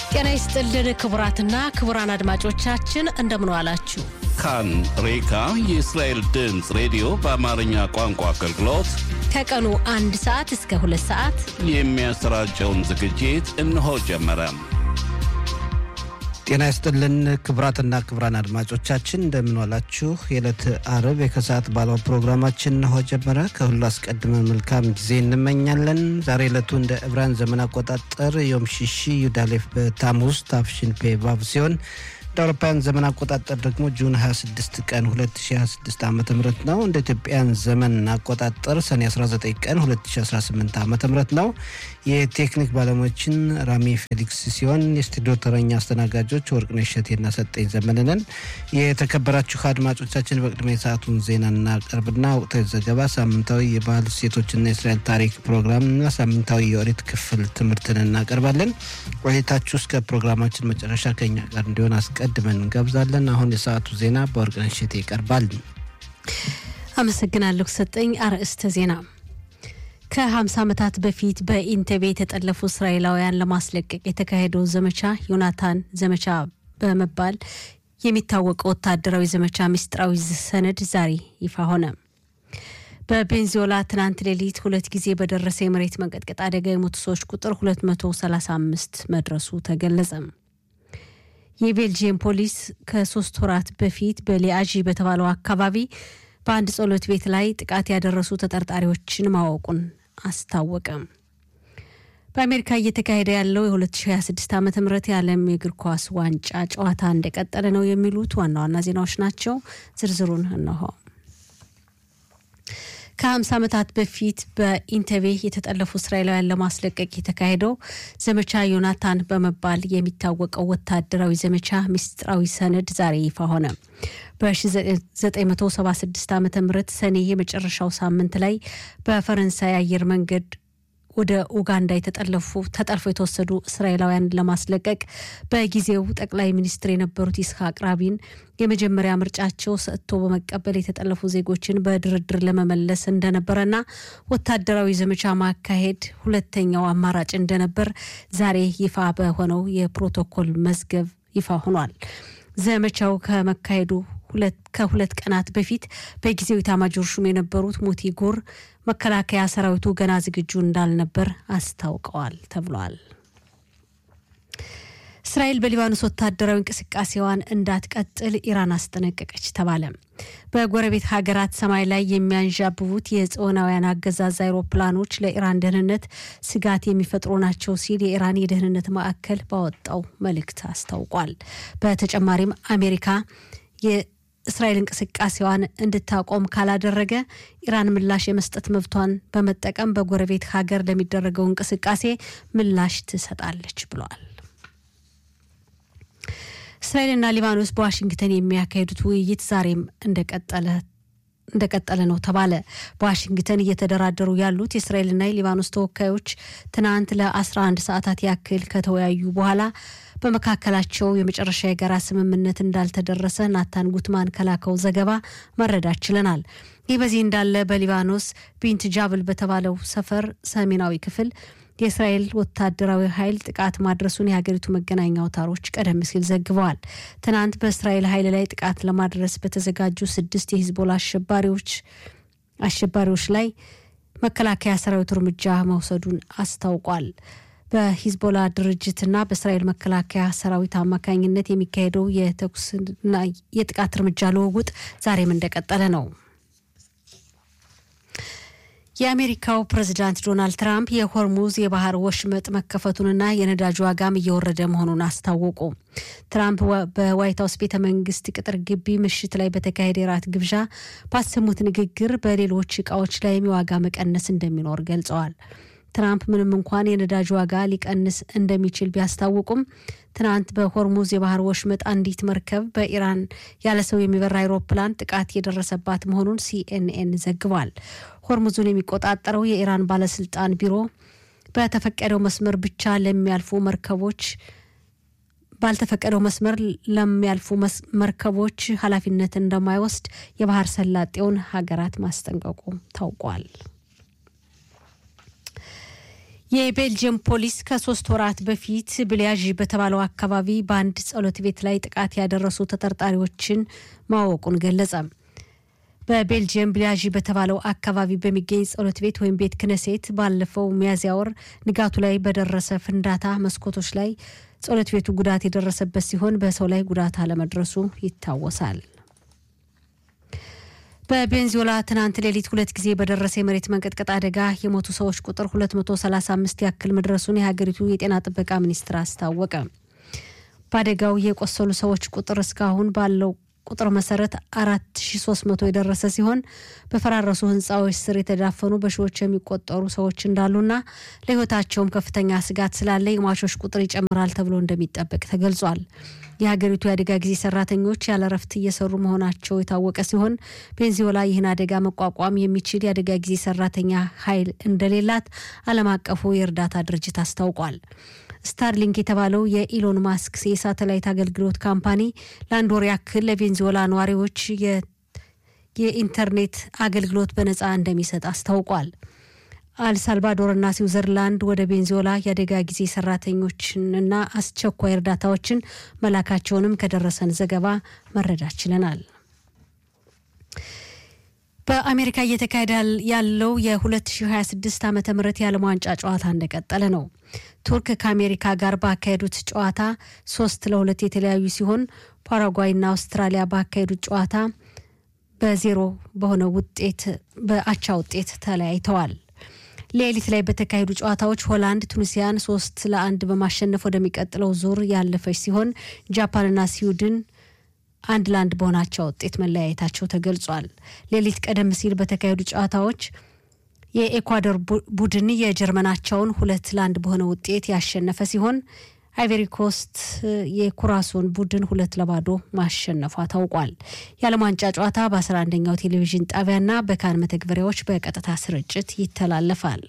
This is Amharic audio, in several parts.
ጤና ይስጥልን ክቡራትና ክቡራን አድማጮቻችን እንደምን ዋላችሁ። ካን ሬካ የእስራኤል ድምፅ ሬዲዮ በአማርኛ ቋንቋ አገልግሎት ከቀኑ አንድ ሰዓት እስከ ሁለት ሰዓት የሚያሰራጨውን ዝግጅት እነሆ ጀመረ። ጤና ይስጥልን ክቡራትና ክቡራን አድማጮቻችን እንደምንዋላችሁ። የዕለት አርብ የከሰዓት ባለው ፕሮግራማችን እነሆ ጀመረ። ከሁሉ አስቀድመን መልካም ጊዜ እንመኛለን። ዛሬ ዕለቱ እንደ ዕብራን ዘመን አቆጣጠር ዮም ሽሺ ዩዳሌፍ በታሙዝ ታፍሽን ፔ ቫቭ ሲሆን እንደ አውሮፓውያን ዘመን አቆጣጠር ደግሞ ጁን 26 ቀን 2026 ዓ ም ነው። እንደ ኢትዮጵያን ዘመን አቆጣጠር ሰኔ 19 ቀን 2018 ዓ ም ነው። የቴክኒክ ባለሙያችን ራሚ ፌሊክስ ሲሆን የስቱዲዮ ተረኛ አስተናጋጆች ወርቅነሽ እሸቴና ሰጠኝ ዘመንነን። የተከበራችሁ አድማጮቻችን በቅድሚያ የሰዓቱን ዜና እናቀርብና ወቅታዊ ዘገባ፣ ሳምንታዊ የባህል ሴቶችና የእስራኤል ታሪክ ፕሮግራምና ሳምንታዊ የኦሪት ክፍል ትምህርትን እናቀርባለን። ቆይታችሁ እስከ ፕሮግራማችን መጨረሻ ከኛ ጋር እንዲሆን አስቀድመን እንጋብዛለን። አሁን የሰዓቱ ዜና በወርቅነሽ እሸቴ ይቀርባል። አመሰግናለሁ ሰጠኝ። አርዕስተ ዜና ከ50 ዓመታት በፊት በኢንቴቤ የተጠለፉ እስራኤላውያን ለማስለቀቅ የተካሄደው ዘመቻ ዮናታን ዘመቻ በመባል የሚታወቀው ወታደራዊ ዘመቻ ምስጢራዊ ሰነድ ዛሬ ይፋ ሆነ። በቤንዚዮላ ትናንት ሌሊት ሁለት ጊዜ በደረሰ የመሬት መንቀጥቀጥ አደጋ የሞቱ ሰዎች ቁጥር 235 መድረሱ ተገለጸ። የቤልጂየም ፖሊስ ከሶስት ወራት በፊት በሊያዢ በተባለው አካባቢ በአንድ ጸሎት ቤት ላይ ጥቃት ያደረሱ ተጠርጣሪዎችን ማወቁን አስታወቀ። በአሜሪካ እየተካሄደ ያለው የ2026 ዓ ም የዓለም የእግር ኳስ ዋንጫ ጨዋታ እንደቀጠለ ነው የሚሉት ዋና ዋና ዜናዎች ናቸው። ዝርዝሩን እነሆ። ከ50 ዓመታት በፊት በኢንተቤ የተጠለፉ እስራኤላውያን ለማስለቀቅ የተካሄደው ዘመቻ ዮናታን በመባል የሚታወቀው ወታደራዊ ዘመቻ ምስጢራዊ ሰነድ ዛሬ ይፋ ሆነ። በ1976 ዓ ም ሰኔ የመጨረሻው ሳምንት ላይ በፈረንሳይ አየር መንገድ ወደ ኡጋንዳ የተጠለፉ ተጠልፈው የተወሰዱ እስራኤላውያን ለማስለቀቅ በጊዜው ጠቅላይ ሚኒስትር የነበሩት ይስሐቅ ራቢን የመጀመሪያ ምርጫቸው ሰጥቶ በመቀበል የተጠለፉ ዜጎችን በድርድር ለመመለስ እንደነበረና ወታደራዊ ዘመቻ ማካሄድ ሁለተኛው አማራጭ እንደነበር ዛሬ ይፋ በሆነው የፕሮቶኮል መዝገብ ይፋ ሆኗል። ዘመቻው ከመካሄዱ ከሁለት ቀናት በፊት በጊዜው ኢታማጆር ሹም የነበሩት ሙቲ ጉር መከላከያ ሰራዊቱ ገና ዝግጁ እንዳልነበር አስታውቀዋል ተብሏል። እስራኤል በሊባኖስ ወታደራዊ እንቅስቃሴዋን እንዳትቀጥል ኢራን አስጠነቀቀች ተባለ። በጎረቤት ሀገራት ሰማይ ላይ የሚያንዣብቡት የጽዮናውያን አገዛዝ አይሮፕላኖች ለኢራን ደህንነት ስጋት የሚፈጥሩ ናቸው ሲል የኢራን የደህንነት ማዕከል ባወጣው መልእክት አስታውቋል። በተጨማሪም አሜሪካ የእስራኤል እንቅስቃሴዋን እንድታቆም ካላደረገ ኢራን ምላሽ የመስጠት መብቷን በመጠቀም በጎረቤት ሀገር ለሚደረገው እንቅስቃሴ ምላሽ ትሰጣለች ብለዋል። እስራኤልና ሊባኖስ በዋሽንግተን የሚያካሂዱት ውይይት ዛሬም እንደቀጠለ እንደቀጠለ ነው ተባለ። በዋሽንግተን እየተደራደሩ ያሉት የእስራኤልና የሊባኖስ ተወካዮች ትናንት ለ11 ሰዓታት ያክል ከተወያዩ በኋላ በመካከላቸው የመጨረሻ የጋራ ስምምነት እንዳልተደረሰ ናታን ጉትማን ከላከው ዘገባ መረዳት ችለናል። ይህ በዚህ እንዳለ በሊባኖስ ቢንት ጃብል በተባለው ሰፈር ሰሜናዊ ክፍል የእስራኤል ወታደራዊ ኃይል ጥቃት ማድረሱን የሀገሪቱ መገናኛ አውታሮች ቀደም ሲል ዘግበዋል። ትናንት በእስራኤል ኃይል ላይ ጥቃት ለማድረስ በተዘጋጁ ስድስት የሂዝቦላ አሸባሪዎች አሸባሪዎች ላይ መከላከያ ሰራዊቱ እርምጃ መውሰዱን አስታውቋል። በሂዝቦላ ድርጅትና በእስራኤል መከላከያ ሰራዊት አማካኝነት የሚካሄደው የተኩስና የጥቃት እርምጃ ልውውጥ ዛሬም እንደቀጠለ ነው። የአሜሪካው ፕሬዚዳንት ዶናልድ ትራምፕ የሆርሙዝ የባህር ወሽመጥ መከፈቱንና የነዳጅ ዋጋም እየወረደ መሆኑን አስታወቁ። ትራምፕ በዋይት ሀውስ ቤተ መንግስት ቅጥር ግቢ ምሽት ላይ በተካሄደ የራት ግብዣ ባሰሙት ንግግር በሌሎች እቃዎች ላይም የዋጋ መቀነስ እንደሚኖር ገልጸዋል። ትራምፕ ምንም እንኳን የነዳጅ ዋጋ ሊቀንስ እንደሚችል ቢያስታውቁም ትናንት በሆርሙዝ የባህር ወሽመጥ አንዲት መርከብ በኢራን ያለ ሰው የሚበራ አይሮፕላን ጥቃት የደረሰባት መሆኑን ሲኤንኤን ዘግቧል። ሆርሙዙን የሚቆጣጠረው የኢራን ባለስልጣን ቢሮ በተፈቀደው መስመር ብቻ ለሚያልፉ መርከቦች ባልተፈቀደው መስመር ለሚያልፉ መርከቦች ኃላፊነት እንደማይወስድ የባህር ሰላጤውን ሀገራት ማስጠንቀቁ ታውቋል። የቤልጅየም ፖሊስ ከሶስት ወራት በፊት ብሊያዥ በተባለው አካባቢ በአንድ ጸሎት ቤት ላይ ጥቃት ያደረሱ ተጠርጣሪዎችን ማወቁን ገለጸ። በቤልጅየም ብሊያዥ በተባለው አካባቢ በሚገኝ ጸሎት ቤት ወይም ቤት ክነሴት ባለፈው ሚያዝያ ወር ንጋቱ ላይ በደረሰ ፍንዳታ መስኮቶች ላይ ጸሎት ቤቱ ጉዳት የደረሰበት ሲሆን በሰው ላይ ጉዳት አለመድረሱ ይታወሳል። በቤንዚዮላ ትናንት ሌሊት ሁለት ጊዜ በደረሰ የመሬት መንቀጥቀጥ አደጋ የሞቱ ሰዎች ቁጥር 235 ያክል መድረሱን የሀገሪቱ የጤና ጥበቃ ሚኒስትር አስታወቀ። በአደጋው የቆሰሉ ሰዎች ቁጥር እስካሁን ባለው ቁጥር መሰረት 4300 የደረሰ ሲሆን በፈራረሱ ሕንፃዎች ስር የተዳፈኑ በሺዎች የሚቆጠሩ ሰዎች እንዳሉና ለሕይወታቸውም ከፍተኛ ስጋት ስላለ የሟቾች ቁጥር ይጨምራል ተብሎ እንደሚጠበቅ ተገልጿል። የሀገሪቱ የአደጋ ጊዜ ሰራተኞች ያለ ረፍት እየሰሩ መሆናቸው የታወቀ ሲሆን ቤንዚዮላ ይህን አደጋ መቋቋም የሚችል የአደጋ ጊዜ ሰራተኛ ኃይል እንደሌላት ዓለም አቀፉ የእርዳታ ድርጅት አስታውቋል። ስታርሊንክ የተባለው የኢሎን ማስክ የሳተላይት አገልግሎት ካምፓኒ ለአንድ ወር ያክል ለቬንዙዌላ ነዋሪዎች የኢንተርኔት አገልግሎት በነፃ እንደሚሰጥ አስታውቋል። አልሳልቫዶርና ስዊዘርላንድ ወደ ቤንዚዮላ የአደጋ ጊዜ ሰራተኞችንና አስቸኳይ እርዳታዎችን መላካቸውንም ከደረሰን ዘገባ መረዳት ችለናል። በአሜሪካ እየተካሄደ ያለው የ2026 ዓ ም የዓለም ዋንጫ ጨዋታ እንደቀጠለ ነው። ቱርክ ከአሜሪካ ጋር ባካሄዱት ጨዋታ ሶስት ለሁለት የተለያዩ ሲሆን ፓራጓይና አውስትራሊያ ባካሄዱት ጨዋታ በዜሮ በሆነ ውጤት በአቻ ውጤት ተለያይተዋል። ሌሊት ላይ በተካሄዱ ጨዋታዎች ሆላንድ ቱኒሲያን ሶስት ለአንድ በማሸነፍ ወደሚቀጥለው ዙር ያለፈች ሲሆን ጃፓንና ስዊድን አንድ ለአንድ በሆናቸው ውጤት መለያየታቸው ተገልጿል። ሌሊት ቀደም ሲል በተካሄዱ ጨዋታዎች የኤኳዶር ቡድን የጀርመናቸውን ሁለት ለአንድ በሆነ ውጤት ያሸነፈ ሲሆን አይቨሪ ኮስት የኩራሶን ቡድን ሁለት ለባዶ ማሸነፏ ታውቋል። የዓለም ዋንጫ ጨዋታ በ11ኛው ቴሌቪዥን ጣቢያና በካን መተግበሪያዎች በቀጥታ ስርጭት ይተላለፋል።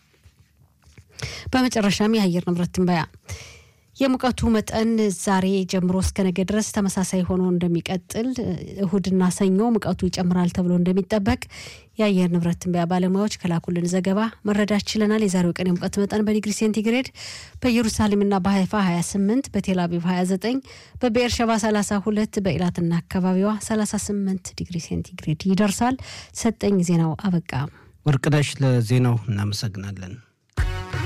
በመጨረሻም የአየር ንብረት ትንበያ የሙቀቱ መጠን ዛሬ ጀምሮ እስከ ነገ ድረስ ተመሳሳይ ሆኖ እንደሚቀጥል፣ እሁድና ሰኞ ሙቀቱ ይጨምራል ተብሎ እንደሚጠበቅ የአየር ንብረት ትንበያ ባለሙያዎች ከላኩልን ዘገባ መረዳት ችለናል። የዛሬው ቀን የሙቀት መጠን በዲግሪ ሴንቲግሬድ በኢየሩሳሌምና በሀይፋ 28፣ በቴል አቪቭ 29፣ በቤርሸባ 32፣ በኢላትና አካባቢዋ 38 ዲግሪ ሴንቲግሬድ ይደርሳል። ሰጠኝ ዜናው አበቃ። ወርቅነሽ ለዜናው እናመሰግናለን።